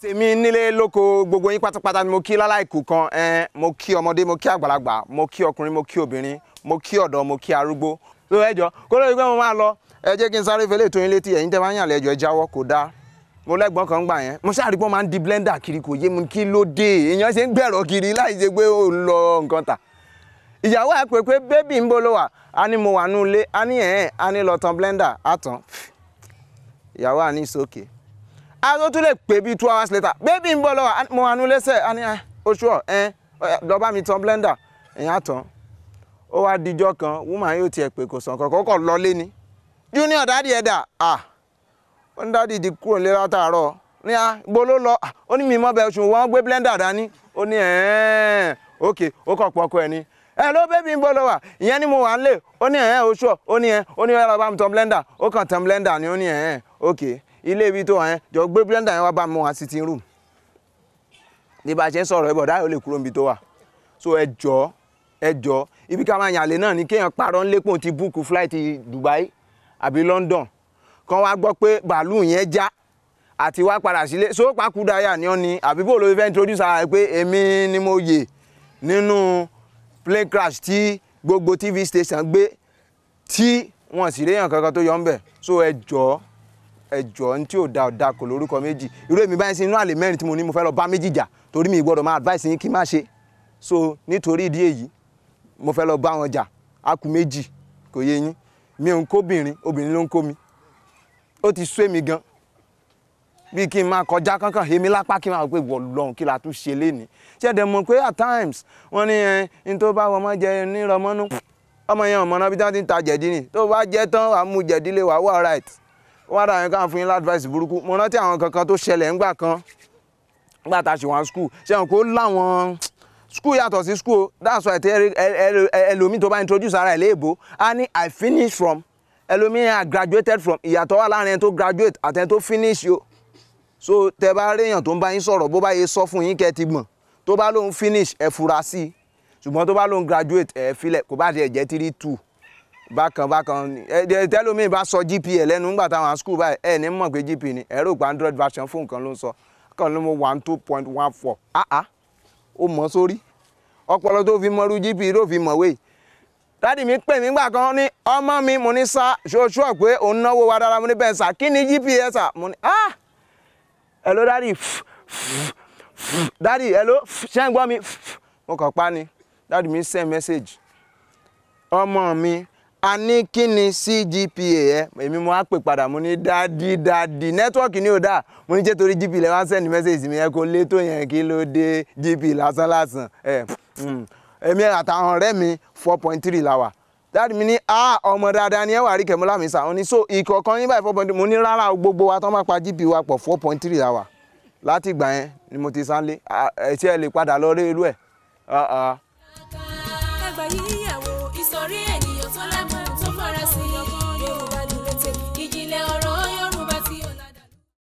tèmi nílé lóko gbogbo yín pátápátá ni mo kí láláìkù kan ẹn mo kí ọmọdé mo kí àgbàlagbà mo kí ọkùnrin mo kí obìnrin mo kí ọ̀dọ́ mo kí arúgbó tó ẹjọ́ kó lóye pé mo máa lọ ẹ jẹ́ kí n sáré fẹlẹ́ tó yín létí ẹ̀yin tẹ́ máa ń yàn lẹ́jọ́ ẹ jáwọ́ kò dáa mo lẹ́gbọ́n kan gbà yẹn mo ṣáàrí pé wọ́n máa ń di blender kiri kò yé mi kí ló dé èèyàn ṣe ń gbẹ̀rọ kiri láì ṣe pé ó ń lọ nǹkan tà ìyàwó ẹ pé pé bébì ń bó ló wà á ní mo wà nù ilé á ní ẹ̀ẹ́n á ní lọ tan blender á tán ìyàwó à ní ìsókè a tó tún lè pè bíi two hours later bébì ń bọ̀ lọ́wọ́ mo wà nù lẹ́sẹ̀ á ní oṣù ọ̀ ẹ̀ lọ bá mi tan blender ẹ̀yìn á tán ó wá dijọ́ kan woman yóò tiẹ̀ pé kò sàn kankan kọ̀ lọ lé ni junior dádì ẹ̀ dà ah ó ní dádì di kúrò nílé látàárọ̀ ní a gbó ló lọ ó ní mi mọ́ bẹ́ẹ̀ ṣùgbọ́n wọ́n gbé blender dání ó ní ẹ̀ẹ́n ok ó kọ̀ pọ̀ ọkọ ẹ̀ ni ẹ ló bébí ń bọ́ lọ wà ìyẹn ni mo wà ń lè ó ní ẹ̀ẹ́n oṣù ó ní ẹ̀ ó ní ẹ̀rọ bá mi tan blender ó kàn tan blender ni ó ní ẹ̀ẹ́n ok ilé ibi tó wà yẹn jọ gbé blender yẹn wá bá mi wá sitting room ní bá a ṣe ń sọ̀rọ̀ ẹ bọ̀ dáyọ̀ lè kúrò níbi tó wà so ẹ jọ ẹ jọ ibi ká máa yànlé náà ni kéèyàn parọ́ ńlẹ́pọ̀ ti búùkù flight Dubai àbí London kan wá gbọ́ pé bàálù yẹn já àti wá padà sílé so pàkúdáyà ni ọ́ ni àbí bó ló fẹ́ introduce ara rẹ̀ pé èmi ni mo yè nínú plane crash tí gbogbo tv station gbé tí wọn sì réyàn kankan tó yọ ń bẹ̀ so ẹ jọ ẹ jọ ní tí ò da ọ̀dà kò lórúkọ méjì irú èmi báyìí sí inú àlè mẹ́rin tí mo ní mo fẹ́ lọ bá méjì jà torí mi gbọ́dọ̀ máa advice yín kí n má ṣe so nítorí ìdí èyí mo fẹ́ lọ bá wọn jà á kù méjì kò yé yín mi ò ń kóbìnrin obìnrin ló ń kó mi ó ti sú èmi gan bí kí n máa kọjá kankan èmi lápá kí n máa pé wọ lọ́hùn kí la tún ṣe léni ṣé ẹ̀dẹ̀ mọ̀ pé at times wọ́n ní ẹ ní tó bá ọmọ jẹ nírọmọ́nú ọmọ yẹn ọmọ náà bí wọ́n ti ń ta jẹ̀dí ni tó bá jẹ́ tán wàá mú jẹ̀dí lé wàá wà right wọ́n á dà yẹn káwọn fún yín advice burúkú mo rántí àwọn kankan tó ṣẹlẹ̀ ńgbà kan ńgbà tá a ṣe wọn school ṣé wọn kó láwọn school yàtọ̀ sí school that's why ẹlòmíì tó bá introduce ara ẹ̀ léèbó á ní i finish from ẹlòmíì i graduated from ìyàtọ̀ wà láàrin ẹni tó graduate àti ẹni tó finish yo so tẹ bá réèyàn tó ń bá yín sọ̀rọ̀ bó bá yẹ sọ fún yín kẹ́ ti gbọ̀n tó bá lóun finish ẹ fura sí i ṣùgbọ́n tó bá lóun graduate ẹ filẹ̀ kò bá tiẹ̀ jẹ́ three two bákan bákan ẹ tẹ́lómi bá sọ gpa lẹ́nu nígbà táwọn school báyìí ẹ ní mọ̀ pé gpa ni ẹ̀rọ gba android version fún nǹkan ló ń sọ kàn ló mọ one two point one four ah ah ó mọ̀ sórí ọpọlọ tó fi mọrú gpa ló fi mọ̀wé dádì mi pè mí gbà kan ní ọmọ mi mo ní sá ṣoṣù pé òun náwó wa dára mo ní bẹ́ẹ̀ sà kí ni gpa ẹ sà mo ní ah hello dádì dádì hello ṣé ń gbọ́ mi mo kàn pa ni dádì mi send message ọmọ mi a ní kí ni cgpa ẹ èmi mo á pè padà mo ní dádì dádì nẹ́tíwọ́ọ̀kì ni ò dáa mo ní jẹ́ torí gp lẹ́ wá send message mi ẹ kò lé tó yẹn kí ló dé gp lásán lásán ẹ èmi àtàwọn ọ̀rẹ́ mi four point three la wà dáàdì mi ní a ọmọ dáadáa ni ẹ wà rí kẹmọ́lá mi sà wọn ni so ìkọ̀ọ̀kan yín báyìí four point three mo ní rárá gbogbo wa tó máa pa gp wa pọ̀ four point three la wà láti ìgbà yẹn ni mo ti sánlé ẹ tí ẹ lè padà lọ rí irú ẹ. ẹgbẹ́ yíyẹ̀wò ìsọ̀rí ènìyàn tó lágbára.